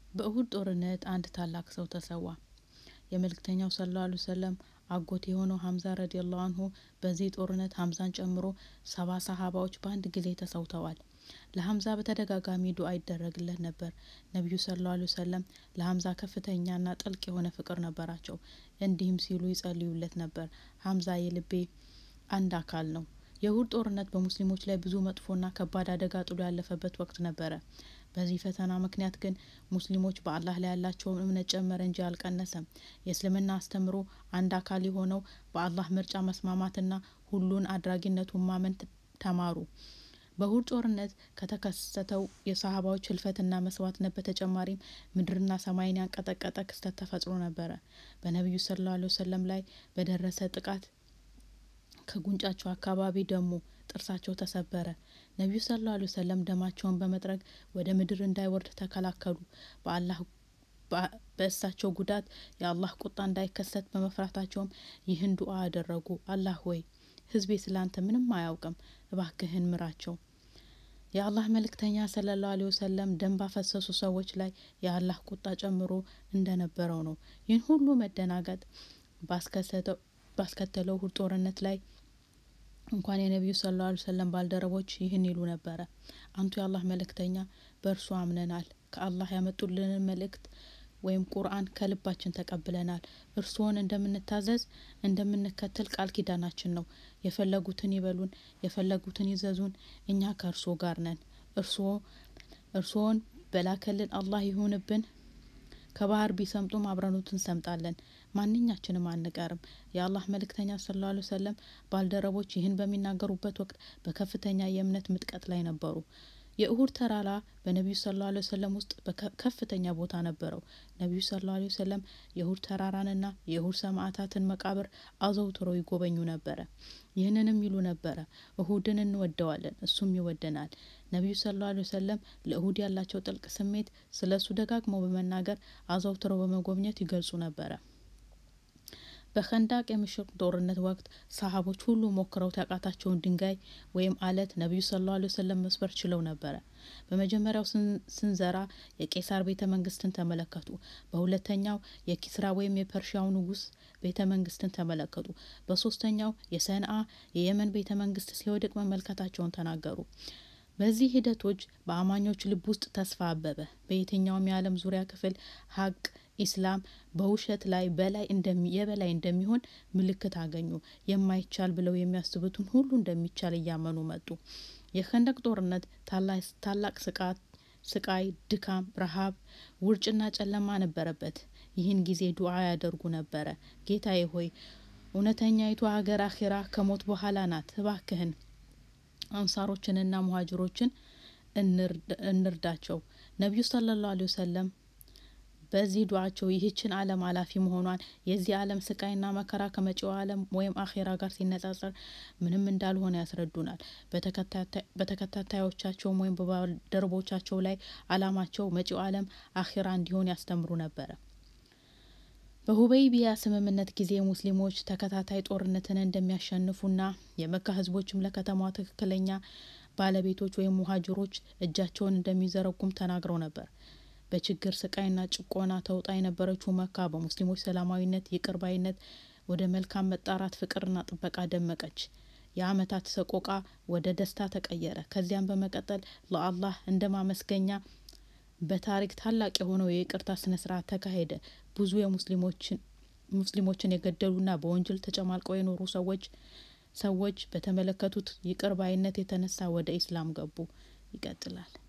በእሁድ ጦርነት አንድ ታላቅ ሰው ተሰዋ። የመልእክተኛው ሰለላሁ ዐለይሂ ወሰለም አጎት የሆነው ሀምዛ ረዲየላሁ አንሁ በዚህ ጦርነት ሀምዛን ጨምሮ ሰባ ሰሃባዎች በአንድ ጊዜ ተሰውተዋል። ለሀምዛ በተደጋጋሚ ዱዓ ይደረግለት ነበር። ነቢዩ ሰለላሁ ዐለይሂ ወሰለም ለሀምዛ ከፍተኛና ጥልቅ የሆነ ፍቅር ነበራቸው። እንዲህም ሲሉ ይጸልዩለት ነበር፣ ሀምዛ የልቤ አንድ አካል ነው። የእሁድ ጦርነት በሙስሊሞች ላይ ብዙ መጥፎና ከባድ አደጋ ጥሎ ያለፈበት ወቅት ነበረ። በዚህ ፈተና ምክንያት ግን ሙስሊሞች በአላህ ላይ ያላቸውን እምነት ጨመረ እንጂ አልቀነሰም። የእስልምና አስተምሮ አንድ አካል የሆነው በአላህ ምርጫ መስማማትና ሁሉን አድራጊነቱን ማመን ተማሩ። በእሁድ ጦርነት ከተከሰተው የሰሃባዎች ህልፈትና መስዋዕትነት በተጨማሪም ምድርና ሰማይን ያንቀጠቀጠ ክስተት ተፈጥሮ ነበረ። በነቢዩ ሰለላሁ ዐለይሂ ወሰለም ላይ በደረሰ ጥቃት ከጉንጫቸው አካባቢ ደሙ፣ ጥርሳቸው ተሰበረ። ነቢዩ ሰለላሁ ዐለይሂ ወሰለም ደማቸውን በመጥረግ ወደ ምድር እንዳይወርድ ተከላከሉ። በአላህ በእሳቸው ጉዳት የአላህ ቁጣ እንዳይከሰት በመፍራታቸውም ይህን ዱዓ አደረጉ። አላህ ሆይ ህዝቤ ስላንተ ምንም አያውቅም፣ እባክህን ምራቸው። የአላህ መልእክተኛ ሰለላሁ ዐለይሂ ወሰለም ደም ባፈሰሱ ሰዎች ላይ የአላህ ቁጣ ጨምሮ እንደነበረው ነው። ይህን ሁሉ መደናገጥ ባስከተለው እሁድ ጦርነት ላይ እንኳን የነቢዩ ሰለላሁ ዐለይሂ ወሰለም ባልደረቦች ይህን ይሉ ነበረ። አንቱ የአላህ መልእክተኛ በእርሱ አምነናል። ከአላህ ያመጡልንን መልእክት ወይም ቁርአን ከልባችን ተቀብለናል። እርስዎን እንደምንታዘዝ እንደምንከተል ቃል ኪዳናችን ነው። የፈለጉትን ይበሉን፣ የፈለጉትን ይዘዙን፣ እኛ ከእርስዎ ጋር ነን። እርስዎ እርስዎን በላከልን አላህ ይሁንብን። ከባህር ቢሰምጡም አብረኑት እንሰምጣለን። ማንኛችንም አንቀርም። የአላህ መልእክተኛ ሰለላሁ ዐለይሂ ወሰለም ባልደረቦች ይህን በሚናገሩበት ወቅት በከፍተኛ የእምነት ምጥቀት ላይ ነበሩ። የእሁድ ተራራ በነቢዩ ሰለላሁ ዐለይሂ ወሰለም ውስጥ ከፍተኛ ቦታ ነበረው። ነቢዩ ሰለላሁ ዐለይሂ ወሰለም የእሁድ ተራራንና የእሁድ ሰማዕታትን መቃብር አዘውትረው ይጎበኙ ነበረ። ይህንንም ይሉ ነበረ፣ እሁድን እንወደዋለን፣ እሱም ይወደናል። ነቢዩ ሰለላሁ ዐለይሂ ወሰለም ለእሁድ ያላቸው ጥልቅ ስሜት ስለ እሱ ደጋግመው በመናገር አዘውትረው በመጎብኘት ይገልጹ ነበረ። በኸንዳቅ የምሽግ ጦርነት ወቅት ሰሃቦች ሁሉ ሞክረውት ያቃታቸውን ድንጋይ ወይም አለት ነቢዩ ሰለላሁ ዐለይሂ ወሰለም መስበር ችለው ነበረ። በመጀመሪያው ስንዘራ የቄሳር ቤተ መንግስትን ተመለከቱ። በሁለተኛው የኪስራ ወይም የፐርሺያው ንጉስ ቤተ መንግስትን ተመለከቱ። በሶስተኛው የሰንአ የየመን ቤተ መንግስት ሲወድቅ መመልከታቸውን ተናገሩ። በዚህ ሂደቶች በአማኞች ልብ ውስጥ ተስፋ አበበ። በየትኛውም የዓለም ዙሪያ ክፍል ሀቅ ኢስላም በውሸት ላይ በላይ የበላይ እንደሚሆን ምልክት አገኙ። የማይቻል ብለው የሚያስቡትን ሁሉ እንደሚቻል እያመኑ መጡ። የኸንደቅ ጦርነት ታላቅ ስቃይ፣ ድካም፣ ረሃብ፣ ውርጭና ጨለማ ነበረበት። ይህን ጊዜ ዱዓ ያደርጉ ነበረ። ጌታዬ ሆይ እውነተኛይቱ ሀገር አኼራ ከሞት በኋላ ናት። እባክህን አንሳሮችንና ሙሀጅሮችን እንርዳቸው። ነቢዩ ሰለላሁ ዐለይሂ ወሰለም በዚህ ዱዓቸው ይህችን ዓለም አላፊ መሆኗን የዚህ ዓለም ስቃይና መከራ ከመጪው ዓለም ወይም አኼራ ጋር ሲነጻጸር ምንም እንዳልሆነ ያስረዱናል። በተከታታዮቻቸውም ወይም በባልደረቦቻቸው ላይ አላማቸው መጪው ዓለም አኼራ እንዲሆን ያስተምሩ ነበረ። በሁበይቢያ ስምምነት ጊዜ ሙስሊሞች ተከታታይ ጦርነትን እንደሚያሸንፉና የመካ ህዝቦችም ለከተማዋ ትክክለኛ ባለቤቶች ወይም ሙሀጅሮች እጃቸውን እንደሚዘረጉም ተናግረው ነበር። በችግር ስቃይና ጭቆና ተውጣ የነበረችው መካ በሙስሊሞች ሰላማዊነት፣ ይቅር ባይነት ወደ መልካም መጣራት፣ ፍቅርና ጥበቃ ደመቀች። የአመታት ሰቆቃ ወደ ደስታ ተቀየረ። ከዚያም በመቀጠል ለአላህ እንደ ማመስገኛ በታሪክ ታላቅ የሆነው የይቅርታ ስነ ስርዓት ተካሄደ። ብዙ የሙስሊሞችን የገደሉና በወንጀል ተጨማልቀው የኖሩ ሰዎች ሰዎች በተመለከቱት ይቅር ባይነት የተነሳ ወደ ኢስላም ገቡ። ይቀጥላል።